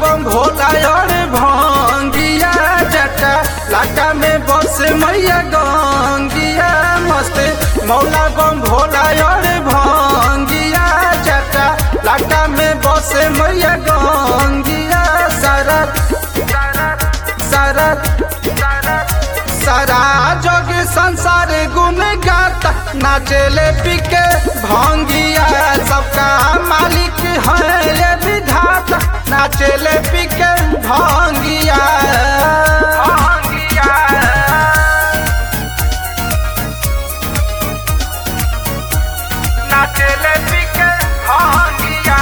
बम भोला और भंगिया जटा लाटा में बस मैया गंगिया मस्त मौला बम भोला और भंगिया जटा लाटा में बस मैया गंगिया सरत सरत सारा जग संसार गुण गाता नाचेले पिके भंगिया सबका मालिक है ये विधाता नाचेले पिके भंगिया भंगिया नाचेले पिके भंगिया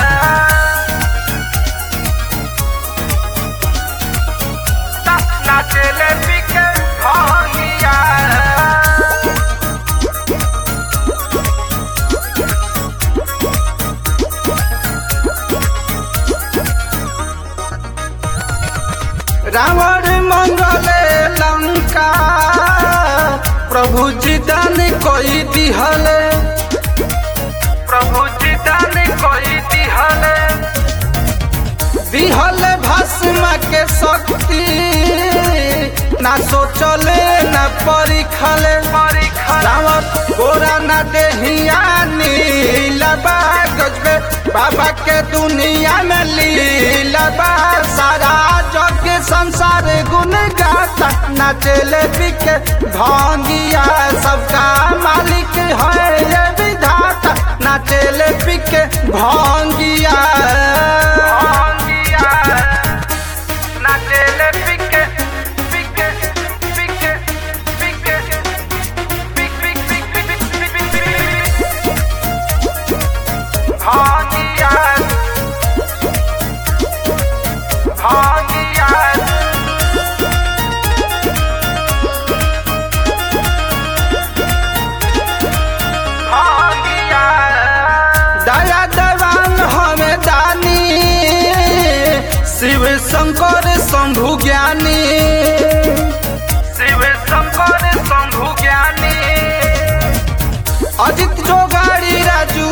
नाचेले पिके भंगिया रावण मंगले लंका प्रभु जी दान कोई दिहले प्रभु जी दान कोई दिहले दिहले भस्म के शक्ति ना सोचले ना परिखले रावण गोरा ना देहिया नीलबा गजबे बाबा के दुनिया में लीलबा सारा जग संसार गुण गाता नाचेले बिके भंगिया सबका मालिक है ये विधाता नाचेले बिके भंगिया भंगिया नाचेले बिके बिके बिके बिके बिक बिक बिक बिक बिक बिक भंगिया भंगिया दया देवान हमें दानी शिव शंकर शंभु ज्ञानी शिव शंकर शंभु ज्ञानी अजित जोगाड़ी राजू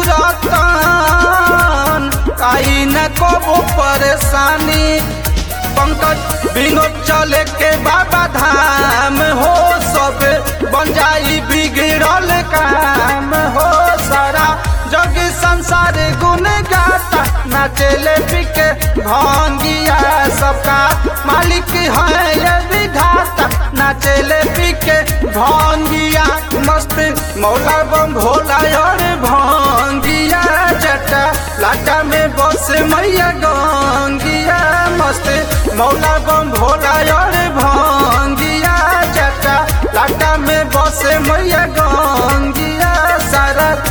रतन आई न को परेशानी पंकज विनोद चले के बाबा धाम हो सब बन जाई बिगड़ल काम हो सारा जग संसार गुण गाता नाचेले पिके भंगिया सबका मालिक है ये विधाता नाचेले पिके भंगिया मस्त मौला बम भोला और भंगिया जटा लाटा में बस मैया गंगिया मस्त मौला बम भोला और भंगिया जटा लाटा में बस मैया गंगिया सरत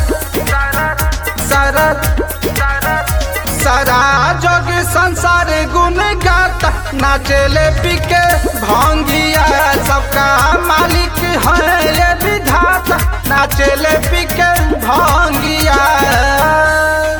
सरत सारा जग संसार गुण गाता नाचेले पिके भंगिया सबका मालिक है ये विधाता नाचेले पिके भंगिया